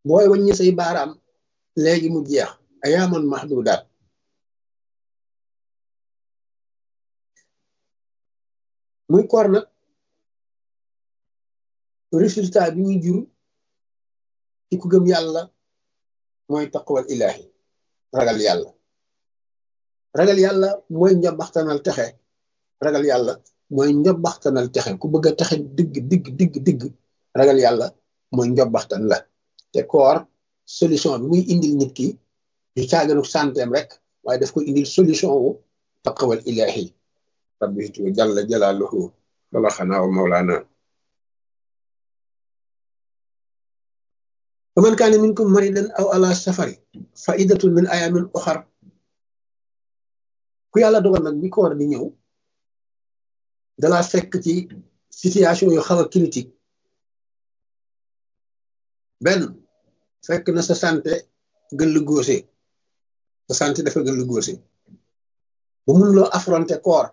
booy wàññi say baaraam léegi mu jeex ayaaman mahdudaat muy koor nag résultat bi muy jur ci ku gëm yàlla mooy taqwal ilahi ragal yàlla ragal yàlla mooy njabaxtanal texe ragal yàlla mooy njabaxtanal texe ku bëgg a texe digg digg digg digg ragal yàlla mooy njabaxtan la te koor solution bi muy indil nit ki du caaganu santeem rek waaye daf ko indil solution wu taqwal ilahi rabbitu jalla jalaaluhu wala xanaa wa mawlaana wa man kaane minkum maridan aw ala safari fa iddatun min ayamin oxar ku yàlla dogal nag bi koor di ñëw dalaa fekk ci situation yu xaw a critique benn fekk na sa santé gën lu góose sa santé dafa gën lu góose bu mun loo affronter koor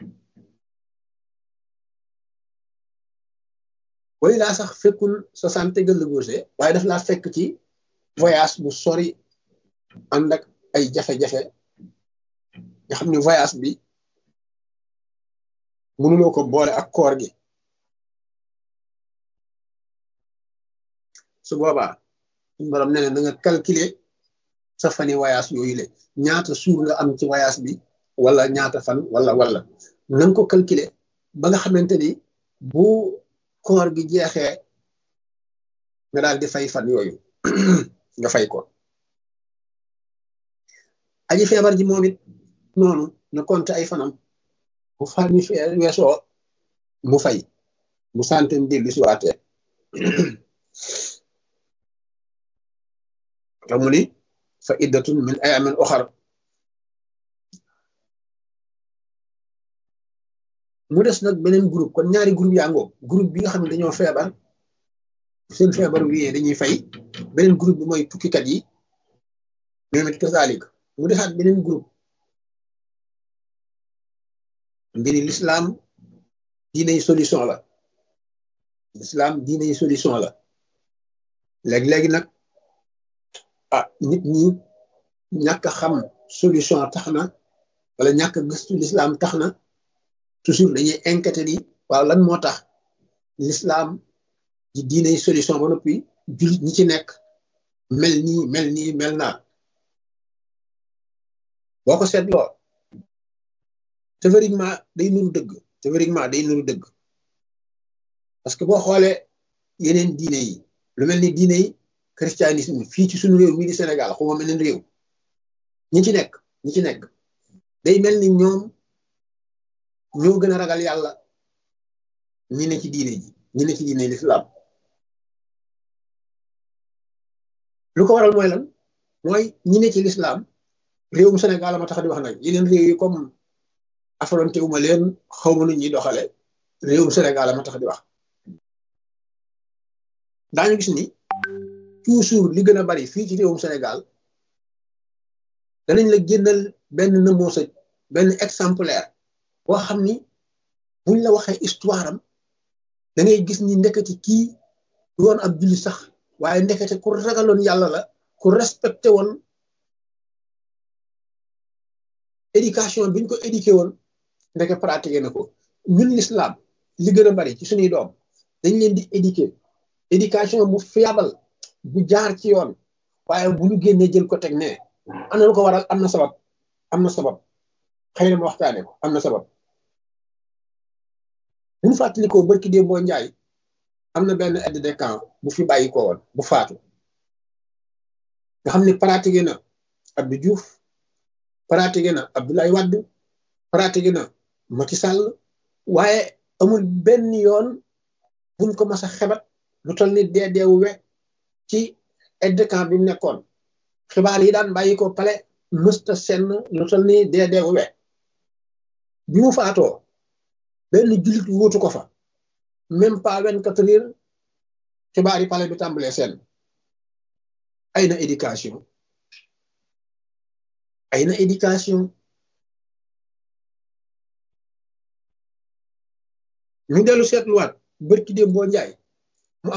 way laa sax fekkul sa santé gën lu góose waaye daf laa fekk ci voyage bu sori ànd ak ay jafe-jafe nga xam ne voyage bi mënuloo ko boole ak koor gi su boobaa suñu borom nee na na nga calculer sa fani voyage yooyu le ñaata suur nga am ci voyage bi wala ñaata fan wala wala na nga ko calculer ba nga xamante ni bu koor gi jeexee nga daal di fay fan yooyu nga fay ko aji feebar ji moom it noonu na compte ay fanam bu fan mi weesoo mu fay mu santen dellu si waatee te mu ni fa iddatun min ayamin oxar mu des nag beneen groupe kon ñaari groupe yaa ngoo groupe bi nga xam ne dañoo feebar seen feebar wiyee dañuy fay beneen groupe bi mooy tukkikat yi ñoom it kasalik mu desaat beneen groupe mbiri l'islam diiney solution la l'islam diiney solution la léegi-léegi nag ah nit ñi ñàkk xam solution tax na wala ñàkk gëstu l'islam tax na toujours dañuy inquiété ni waaw lan moo tax l'islam di diiney solution ba noppi jullit ñi ci nekk mel nii mel nii mel naa boo ko seetloo théoriquement day nuru dëgg théoriquement day nuru dëgg parce que boo xoolee yeneen diine yi lu mel ni diine yi christianisme fii ci suñu réew mii di Sénégal xuma meneen réew ñi ci nekk ñi ci nekk day mel ni ñoom ñoo gën a ragal yàlla ñi ne ci diine ji ñi ne ci diine l'islam lu ko waral mooy lan mooy ñi ne ci l'islam réewum Sénégal ma tax di wax nag yeneen réew yi comme affronté wu ma leen xaw ma nu ñuy doxale réewum Sénégal ma tax di wax daañu gis ni toujours li gën a bari fii ci réewum Sénégal danañ la génnal benn nëmoosa benn exemplaire boo xam ni buñ la waxee histoire am da ngay gis ni ndekete kii du woon ab julli sax waaye ndekete ku ragaloon yàlla la ku respecté woon éducation biñ ko éduqué woon ndeke pratiqué na ko ñun l'islam li gën a bari ci suñuy doom dañ leen di éduquer éducation bu fiable bu jaar ci yoon waaye bu ñu génnee jël ko teg ne am na lu ko waral am na sabab am na sabab xëy na ma waxtaane ko am na sabab bu ñu fàttalikoo barki dee boo njaay am na benn aide de camp bu fi bàyyi ko woon bu faatu nga xam ne pratiqué na Abdou Diouf pratiqué na Abdoulaye Wade pratiqué na Macky Sall waaye amul benn yoon buñ ko mas a xebat lu toll ni dee deewu we ci aide de camp bi mu nekkoon xibaar yi daan bàyyi ko pale mësta senn lu toll ni dee deewu we bi mu faatoo benn jullit wóotu ko fa même pas vingt-quatre heures xibaar yi pale bi tàmbalee seen ay na éducation ay na éducation ñu dellu seetluwaat bërki déem boo njaay